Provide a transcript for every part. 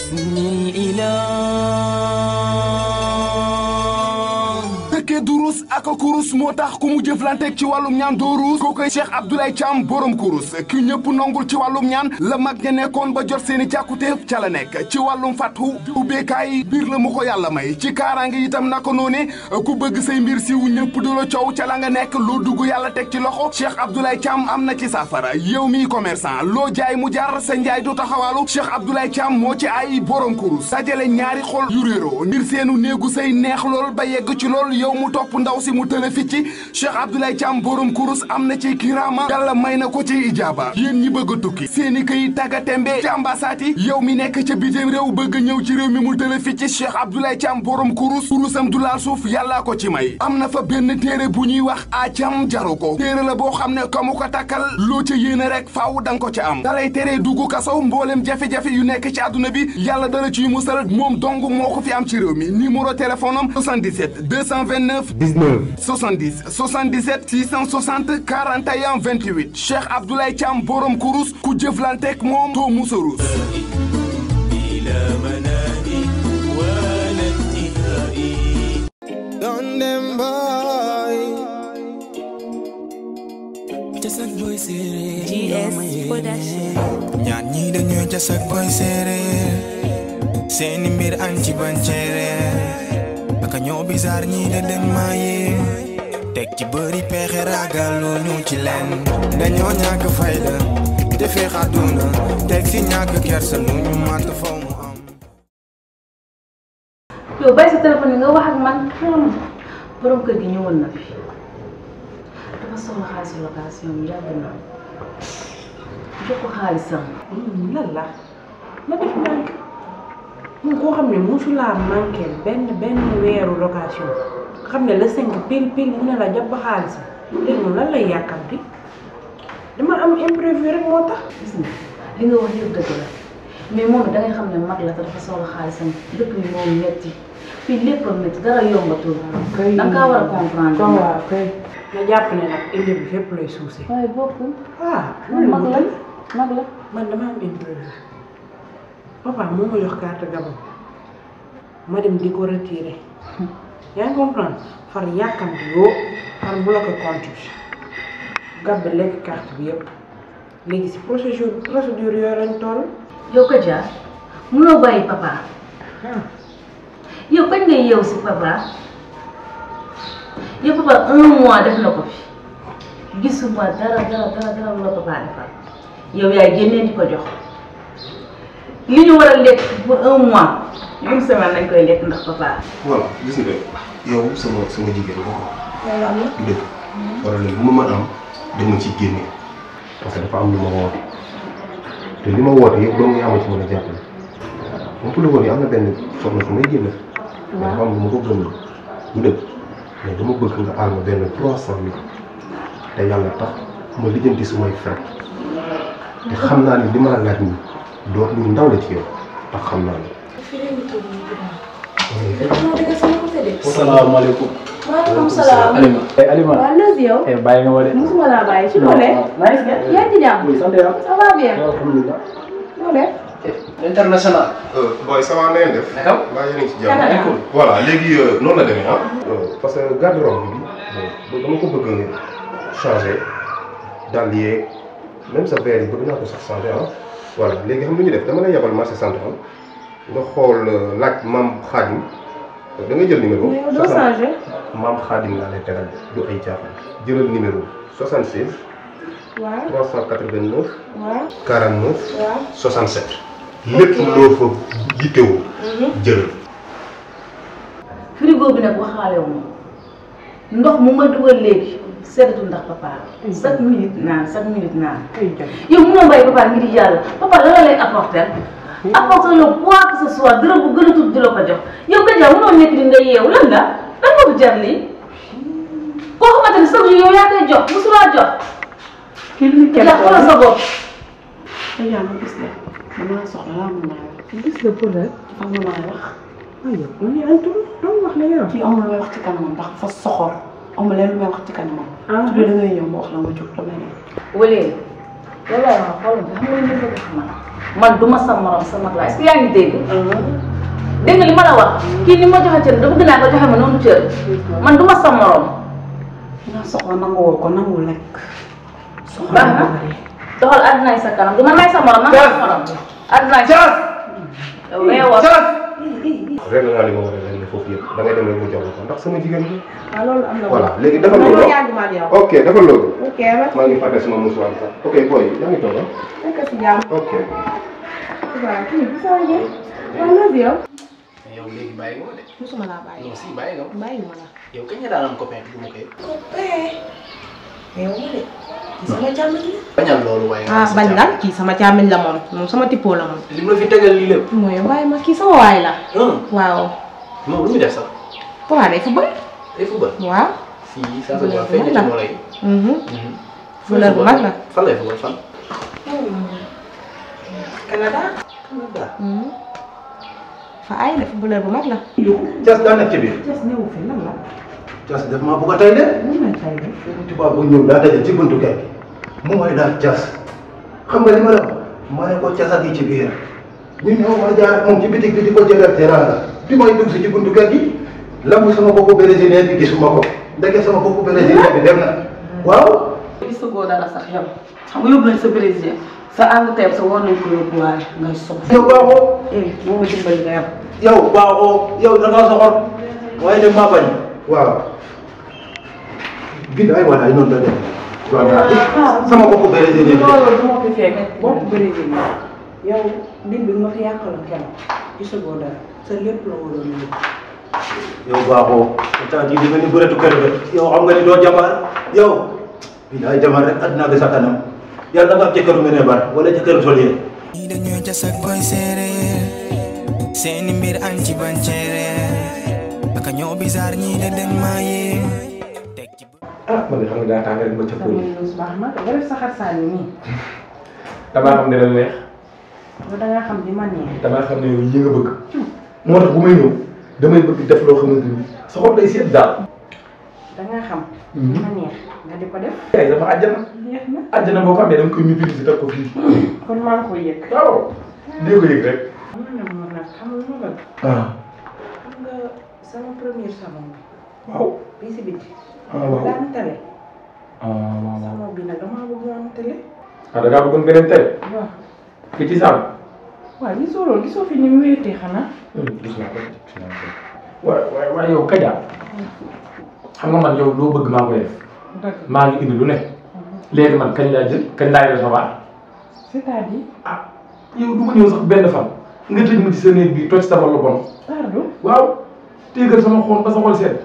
باسم الإله dëkkee durus ak kurus moo tax ku mu jëflanteeg ci wàllum ñaan doo ruus koo koy Cheikh Abdoulaye Thiam borom kurus ki ñëpp nongul ci wàllum ñaan la mag ña nekkoon ba jot seeni càkkutéef ca la nekk ci wàllum fàttu di ubbeekaay biir la mu ko yàlla may ci kaaraange itam naka noone ku bëgg say mbir siw ñëpp du la coow ca la nga nekk loo dugg yàlla teg ci loxo Cheikh Abdoulaye Thiam am na ci saafara yow miy commerçant loo jaay mu jar sa njaay du taxawaalu Cheikh Abdoulaye Thiam moo ci ay borom kurus dajale ñaari xol yu réeroo ngir seenu néegu say neex lool ba yegg ci lool yow mu topp ndaw si mu tële fi ci Cheikh Abdoulaye Thiam borom kurus am na ci kiraama yàlla may na ko ci ijaaba yéen ñi bëgg a tukki seeni këy tagga tembe ci ambassade yi yow mi nekk ca bitim réew bëgg a ñëw ci réew mi mu tële fi ci Cheikh Abdoulaye Thiam borom kurus kurusam du laal suuf yàllaa ko ci may am na fa benn téere bu ñuy wax acam jaru ko téere la boo xam ne ka mu ko takkal loo ca yéene rek faaw danga ko ca am dalay tere dugg kaso mboolem jafe-jafe yu nekk ci àdduna bi yàlla dala ciy musal moom dong moo ko fi am ci réew mi numéro téléphone am 77 229 19 70 77 660 41 28 Cheikh Abdoulaye Thiam borom kurus ku jëflanteeg moom doo musa ruus بلا منال ولا انتهاء Don them boy جسد بوي سيري GS Production. ñaar ñii dañoo jas ak boy séeréer seeni mbir añ ci banceereer aka ñoo bisaar ñii de den maaye teg ci bëri pexe ragal lu ñu ci leen dañoo ñàkk fayda te feex àdduna teg si ñàkk kersa lu ñu màtt faw mu am yow bàyyi sa téléphone yi nga wax ak man xelam borom kër gi ñëwoon na fi dafa soxla xaalisu location bi yàgg na jox ko xaalisam lan la na def manqué mun koo xam ne musulaa manqué benn benn weeru location nga xam ne la cinq pile pile mu ne la jàpp xaalisam léegi moom lan lay yàkkamti dama am imprévu rek moo tax gis nga li nga wax yëpp dëgg la mais moom da ngay xam ne mag la te dafa soxla xaalisam dëkk bi moom metti fii lépp a metti dara yombatul da nga kaa war a comprendre kon waaw kay nga jàpp ne nag indi bi fépp lay suuse waaye bokkul ah moom mag la mag la man dama am imprévu papa moo ma jox carte gabon ma dem di ko retiré yaa ngi comprendre far yàkkamti yoo far bloqué compte bi gab bi lekk carte bi yëpp léegi si procédure procédure yooyu lañ toll yow ko jaar munoo bàyyi papa yow kañ ngay yeewu si papa yow papa un mois def na ko fi gisuma dara dara dara dara lu la papa defal yow yaay génnee di ko jox li ñu war a lekk pour un mois une semaine lañ koy lekk ndax papa. voilà gis nga yow sama sama jigéen nga ko du dëgg problème bu ma mën am dama ci génne parce que dafa am lu ma woote te li ma woote yëpp doo nga ama ci mën a jàppale moom ku la woon yi am na benn soxna su may génne dafa am lu ma ko gëm du dëgg mais dama bëgg nga aal ma benn trois cent mille te yàlla tax ma lijjanti sumay frais te xam naa ni li ma la laaj nii doo lu ndaw la ci yow tax xam naa ni salaamaaleykum. maaleykum salaam. Alima. eh Alima. waaw lëz yow. eh bàyyi nga ma de. musuma laa bàyyi ci doole. maa ngi si. yaa ngi ci jàmm. oui sant yàlla. ça va bien. alhamdulilah. noo def. international. booy ça va na ngeen def. naka. mbaa yéen a ngi ci Canada. jàmm. voilà léegi noonu la demee ah. parce que garde-robe bi bon dama ko bëgg a changer dàll yeeg même sa verre yi bëgg naa ko sax changer ah. voilà léegi xam nga lu ñu def dama lay yabal marché central nga xool laaj maam Xaadim da nga jël numéro. mais yow doo changé. maam Xaadim laa lay tegal du ay caaxaan jëlal numéro 76 waaw 389 waaw 49 waaw. 67. lépp loo fa yittewoo jëlal. frigo bi nag waxaale wu ma ndox mu ma dugal léegi seddatu ndax papa chaque minute naan chaque minute naan ay jot yow mënoo bàyyi papa ngir yàlla papa la la lay apporter apporter la quoi que ce soit dërëm bu gën a tuuti di la ko jox yow nga jaar mënoo nekk di nga yeewu lan la lan moo ko jar lii koo xamante ne chaque jour yow yaa koy jox mosulaa jox kii lu kenn yaa xoolal sa bopp ay yaa ma gis la damaa soxla laa mën naa wax gis la pour rek dafa am lu may wax ay yow man yaa ngi tudd doon wax la yow kii amul lu may wax ci kanamam ndax fa soxor amul leen lu may wax ci kanamam. ah su dee da ngay ñëw ma wax la nga jóg damay dem. wala yow laay wax xoolal nga xam nga ñu bëgg a xamal man du ma sa morom sa mag laa est-ce que yaa ngi dégg. dégg nga li ma la wax kii ni ma joxe cër dafa gën a ko joxe ma noonu cër man du ma sa morom. nga soxla nanguwoo ko nangu lekk. soxla baax na doxal àddinaay sa kanam du man may sa morom man sa morom. àddinaay sa yow réewoo. réglé naa li ma war a réglé foofu yëpp da ngay dem rek mu jox la ko ndax sama jigéen bi. waaw loolu am na voilà léegi defal loolu loolu yàgg ma ak yow. ok defal loolu. ok merci. maa ngi fàtte sama musuwaar sax ok boy yaa ngi toog ah. nekk si jàmm. ok. waaw kii bi sama njëriñ. waaw loolu yow. yow léegi bàyyi nga ma de. musuma laa bàyyi. non si bàyyi nga ma. bàyyi ma la. yow kañ nga daan am copain du ma koy. yow ma de. kii sama càmmiñ la. bañal loolu waaye. ah bañ lan kii sama càmmiñ la moom moom sama tippoo la moom. li mu la fi tegal lii lépp. mooy bàyyi ma kii sama waay la. waaw. moom lu muy def sax. papa day football. day football. waaw. si ça se voit feeñ na ci moo lay. footballeur bu mag la. fan lay football fan. Canada. Canada. fa ay de footballeur bu mag la. Thiès daa nekk ci biir. Thiès ñëw fi lan la. Thiès daf maa bëgg a tey de. lan la tey de. tubaab bu ñëw daa daje ci buntu kër gi mu may daal Thiès xam nga li ma la wax ma ne ko Thiès a ngi ci biir ñu ñëw ma jaar ak moom ci bitig bi di ko jëndal teranga bi may dugg si ci buntu kër gi lamb sama boppu brésilien bi gisuma ko ndeke sama boppu brésilien bi dem na waaw. gisagoo dara sax yow xam nga yóbbu nañ sa brésilien sa Angleterre sa war nañ ko yóbbuwaale ngay sob yow baaxoo eh moo ma dimbali nga yow yow baaxoo yow da ngaa soxor waaye de maa bañ waaw billaay walaay noonu la dem waaw sama boppu brésilien bi loolu du ma fi fekk bopp brésilien yow nit bi nga fi yàqaloon kenn gisagoo dara sa lépp la waroon a yóbbu. yow baaxoo pourtant jii di nga ni bëreetu kër ga yow xam nga ni doo jamaar yow billaay jamaar rek àddina bi sa kanam yàlla nga am jëkkëru nga ne bar wala jëkkëru solier ñii dañoo jas ak boy séeréer seeni mbir añ ci banceere aka ñoo bizarre ñii de dañ maa yee teg ci ah man de xam nga daa tàng rek ma ca damay lus baax na nga def sa xarsaan yi nii damaa xam ne la neex yow da nga xam li ma neex. damaa xam ne yow yi nga bëgg moo tax bu may ñëw damay bëgg def loo xamante ni sa xol day seet daal da nga xam. li ma neex nga di ko def. tey sama àjjana neex na àjjana boo ko amee dama koy maîtriser teg ko fii kon maa ngi koy yëg. waaw dee ko yëg rek am na moom nag xam nga lu ma bëgg. ah xam nga sama premier salon bi. waaw bii si biti. ah waaw daan tele. ah waaw waaw salon bi nag damaa bëgg mu am télé. ah da ngaa bëggoon beneen tey waaw. ki ci saal waaw gisoo loolu gisoo fi ni mu wéetee xanaa. gis naa ko gis naa ko waaye waaye waaye yow Kaja xam nga man yow loo bëgg maa koy def dëgg maa ngi indi lu ne léegi man kañ laa jël kañ laay recevoir c'est-à-dire. ah yow du ma ñëw sax benn fan nga tëj ma ci sa néeg bi toj sama lu bon pardon. waaw téegal sama xol ba sa xol sedd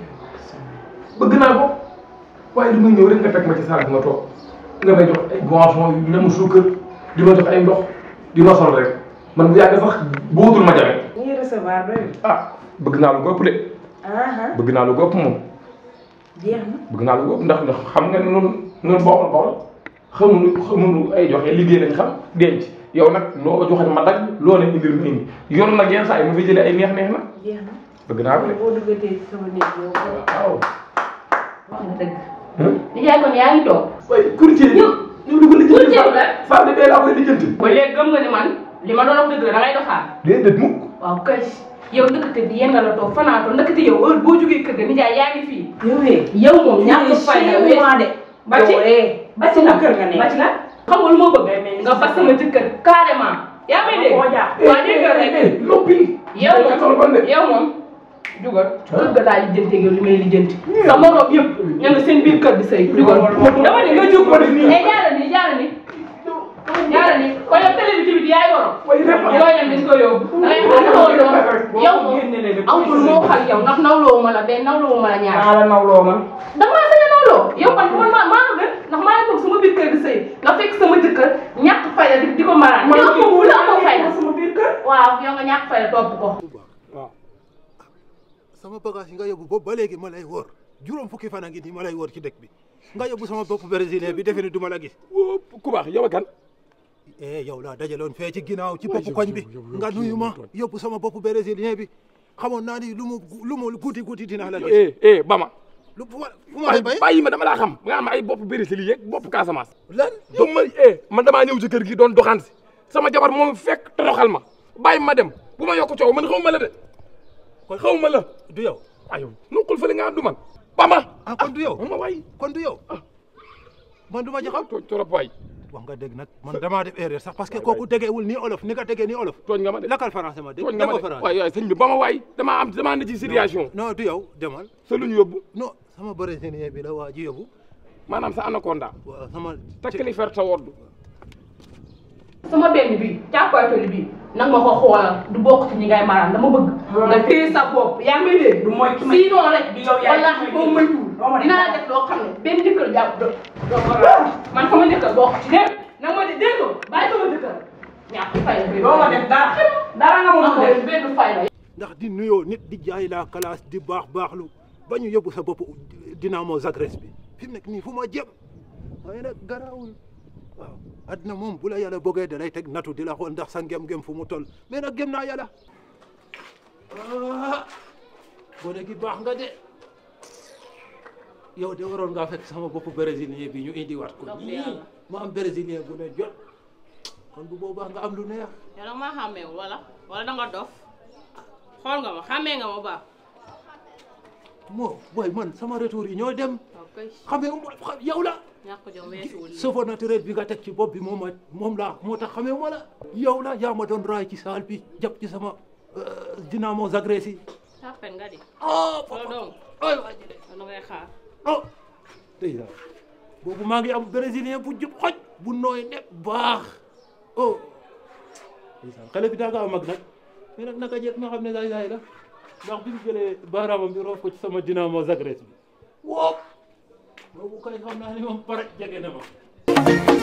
bëgg naa ko waaye du ma ñëw rek nga teg ma ci saal bi nga toog nga may jox ay boisson yu lemu suukar di ma jox ay ndox di ma sol rek man bu yàgg sax bootul ma jafe ñuy recevoir doyul. ah bëgg naa lu ko ëpp de ah bëgg naa lu ko ëpp moom jeex na. bëgg naa lu ko ëpp ndax ndax xam nga ne noonu noonu bokkal bokkal xamuñu xamuñu ay joxe liggéey lañ xam denc yow nag loo joxe ma dagg loo ne indil ma indi yor nag yenn saa yi ma fi jëlee ay neex neex na jeex na. bëgg naa ko de boo duggatee ci sama néeg yow. waaw. wax nga dëgg nijaay kon yaa ngi toog waaye courtier ñëw ñëw di ko lijjanti courtier la femme de bee laa koy lijjanti ba léegi gëm nga ni man li ma doon wax dëgg la da ngay doxaan déedéet mukk waaw kay yow ndëkkate bi yéen la toog fanaatoo ndëkkate yow heure boo jógee kër ga nijaay yaa ngi fii yow de. yow moom ñàkk fayda chez moi de. ba ci ba ci sama la kër nga nekk. ba ci la xam nga lu ma bëgg nga bas sama jëkkër carrément yaa may dégg koo jàpp. waa dégg nga rek loppi yow moom yow moom jugal kër ga daal lijjanti ak yow li may lijjanti sa morom yëpp ña nga seen biir kër di sëy jugal dama ne nga jóg ko def nii eh jaara ni jaara ni jaara ni ko yow télé bi tamit yaay borom yow ñam dañ ko yóbbu da ngay xam ne woon doon yow moom amul moo xam yow ndax nawloo ma la benn nawloo ma la ñaar maa la nawloo man. dama maa sañ a nawloo yow man man maa maa gën ndax maa ngi toog sama biir kër di sëy nga fekk sama jëkkër ñàkk fayda di di ko maraan yow amoo fu la amoo fayda sama biir kër. waaw yow nga ñàkk fayda topp ko sama bagage yi nga yóbbu boobu ba léegi ma lay wóor juróom fukki fan a ngi nii ma lay wóor ci dëkk bi nga yóbbu sama bopp brésilien bi defe ni du ma la gis ku baax yow a kan eh yow laa dajaloon fee ci ginnaaw ci bopp koñ bi nga nuyu ma yóbbu sama bopp brésilien bi xamoon naa ni lu mu lu mu guuti guuti dinaa la gis eh eh Bama lu fu ma fu ma lay bay bàyyi ma dama laa xam nga am ay bopp Brésil yeeg bopp Casamance lan donc ma eh man damaa ñëw ci kër gi doon doxaan si sama jabar moom fekk toroxal ma bàyyi ma dem bu ma yokk coow man xaw ma la de kon xaw ma la du yow ayo nuqul fële nga du man bama ah kon du yow ma waay kon du yow man du ma jaxam tooñ trop waay wax nga dégg nag man damaa def erreur sax parce que kooku dégeewul nii olof ni nga déggee nii olof tooñ nga ma de lakkal français ma dégg tooñ nga ma de waay waay sëñ bi ba ma waay damaa am damaa ne ci situation non du yow demal sa luñ yóbbu non sama brésilien bi la waa ji yóbbu maanaam sa anaconda waaw sama takkali fer ta woddu sama benn bi càppaatoli bi nag ma ko xoolal du bokk ci ñi ngay maraan dama bëgg nga téye sa bopp yaa ngi may dégg du mooy ki may sinon rek di yow yaay wallaahi boo moytuwul dinaa la def loo xam ne benn jëkkër jàpp do doo ko man sama jëkkër bokk ci dégg nag ma di dégg nga bàyyi sama jëkkër ñàkk fay la doo ma def dara dara nga mun a def benn fay la ndax di nuyoo nit di jaay la classe di baax baaxlu ba ñu yóbbu sa bopp Dinamo Zagreb bi fi mu nekk nii fu ma jëm waaye nag garaawul waaw addina moom bu la yàlla bëggee da lay teg natu di la xool ndax sa ngem-ngem fu mu toll mais nag gëm naa yàlla ah gone gi baax nga de yow de waroon ngaa fekk sama bopp brésilien bi ñu indiwaat ko nii ma am brésilien bu ne jot kon bu boobaa nga am lu neex yow nag maa xàmmeewul wala wala da nga dof xool nga ma xàmmee nga ma baax moo booy man sama retour yi ñoo dem ok xamee yow la ñàkk jom weesuwul lii. chauffeur naturel bi nga teg ci bopp bi moom a moom laa moo tax xamee ma la yow la yaa ma doon raay ci saal bi jàpp ci sama Dinamo Zagreb yi tàppen nga di oh loolu dong ay waa ji de da ngay xaar oh tey la boobu maa ngi am brésilien bu jub xoj bu nooy nepp baax oh ndeysaan xale bi daa nga am mag nag mais nag naka jekk ma xam ne daay daay la ndax bi mu jëlee baaraamam bi roof ko ci sama Dinamo Zagreb bi woo boobu kay xam naa ni moom pare jege na ma